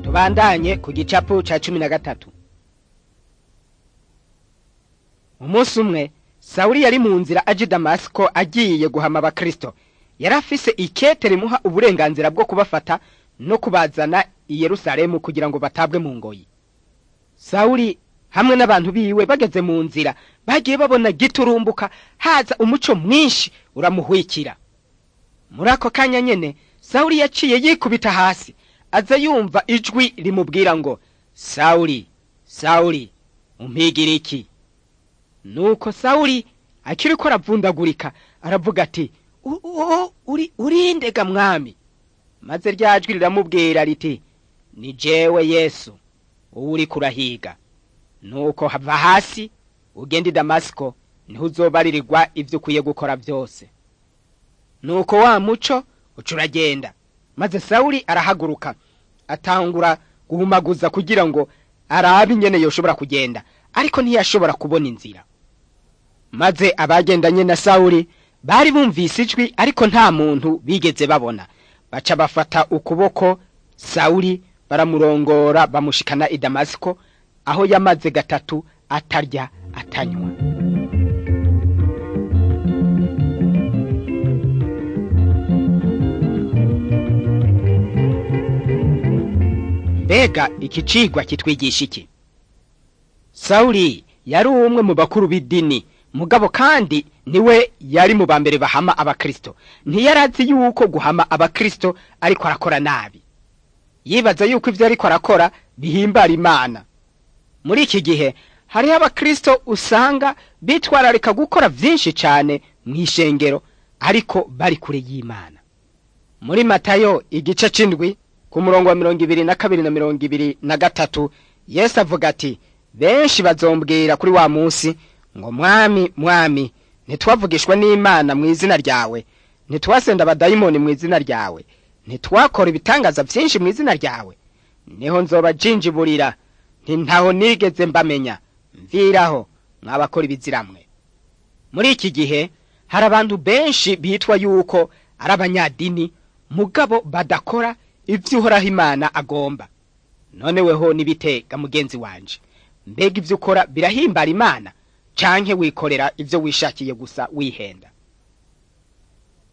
tubandanye ku gicapu ca cumi na gatatu umunsi umwe sawuli yari mu nzira aje i damasiko agiye guhama abakristo yari afise ikete rimuha uburenganzira bwo kubafata no kubazana i yerusalemu kugira ngo batabwe mu ngoyi sawuli hamwe n'abantu biwe bageze mu nzira bagiye babona giturumbuka haza umuco mwinshi uramuhwikira muri ako kanya nyene sawuli yaciye yikubita hasi aza yumva ijwi rimubwira ngo sawuli sawuli umpigira iki nuko sawuli akiriko aravundagurika aravuga ati "U- u- uri urindega mwami maze rya jwi riramubwira riti ni jewe yesu uwo uriko urahiga nuko hava hasi ugenda i damasiko niho uzobaririrwa ivyo ukwiye gukora vyose nuko wa muco uca uragenda maze sawuli arahaguruka atangura guhumaguza kugira ngo arabe ingene yoshobora kugenda ariko ntiyashobora kubona inzira maze abagendanye na sawuli bari bumvise ijwi ariko nta muntu bigeze babona baca bafata ukuboko sawuli baramurongora bamushikana i damasiko aho yamaze gatatu atarya atanywa mbega iki cigwa kitwigisha iki sawuli yari umwe mu bakuru b'idini mugabo kandi niwe yari mu ba mbere bahama abakristo ntiyari azi yuko guhama abakristo ariko arakora nabi yibaza yuko ivyo ariko arakora bihimbara imana muri iki gihe hariho abakristo usanga bitwararika gukora vyinshi cane mw'ishengero ariko bari kure y'imana muri matayo igice c'indwi ku murongo wa mirongo ibiri na kabiri na mirongo ibiri na gatatu yesu avuga ati benshi bazombwira kuri wa munsi ngo mwami mwami ntitwavugishwa n'imana mu izina ryawe ntitwasenda abadayimoni mu izina ryawe ntitwakora ibitangaza vyinshi mu izina ryawe niho nzoba jinjiburira nti ntaho nigeze mbamenya mviraho mwabakora ibiziramwe muri iki gihe hari abantu benshi bitwa yuko ari abanyadini mugabo badakora ivyo uhoraho imana agomba none weho nibitega mugenzi wanje mbega ivyo ukora birahimbara imana canke wikorera ivyo wishakiye gusa wihenda